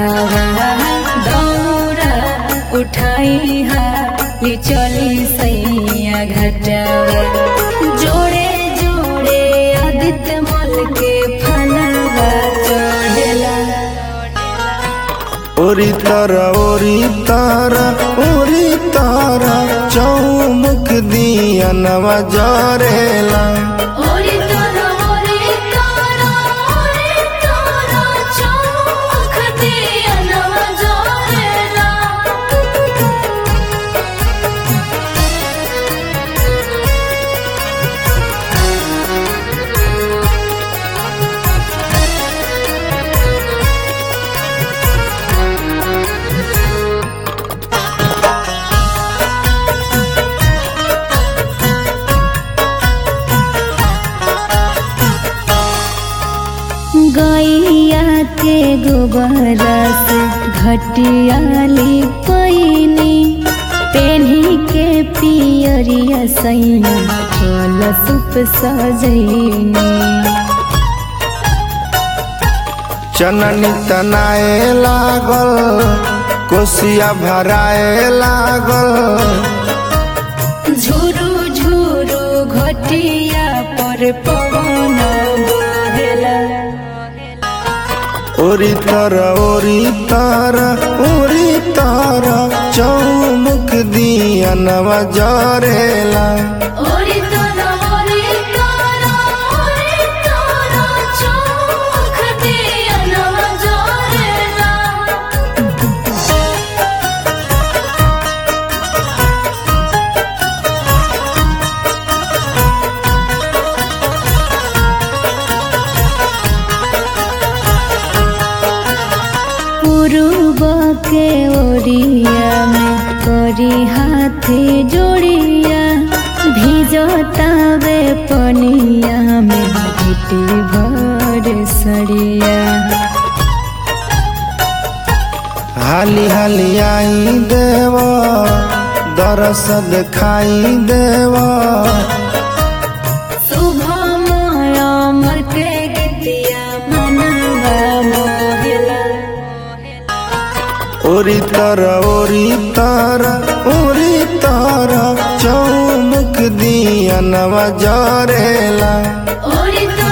घटावा दौरा उठाई हाली चली सैया घटावा जोड़े जोड़े आदित्य मल के फलवा चढ़ेला ओरी तारा ओरी तारा ओरी तारा चौमुख दिया नवा जरेला ओरे तारा ओरे तारा ओरे तारा चौख दिया नवा जोरेला गैया के गोबरा से घटियाली पैनी पेन्ही के पियरिया सैया फल सुप सजैनी चननी तनाए लागल कोसिया भराए लागल झुरु झुरु घटिया पर पवन बहेला ओरी तारा ओरी तारा ओरी तारा चौमुख दिया नवा जरेला ओरे तारा ओरे तारा ओरे तारा चौख दिया नवा जोरेला पूर्व के ओरिया में करी हाथे जोड़िया भिजतावे पनिया में घुटी भर सड़िया हाली हाली आई देव दरस दिखाई देव शुभमय अमर के गीतिया मनवा मोहिला ओरी तारा ओरी तारा ओरी तारा चौमुख दिया नवा जरेला ओरे तो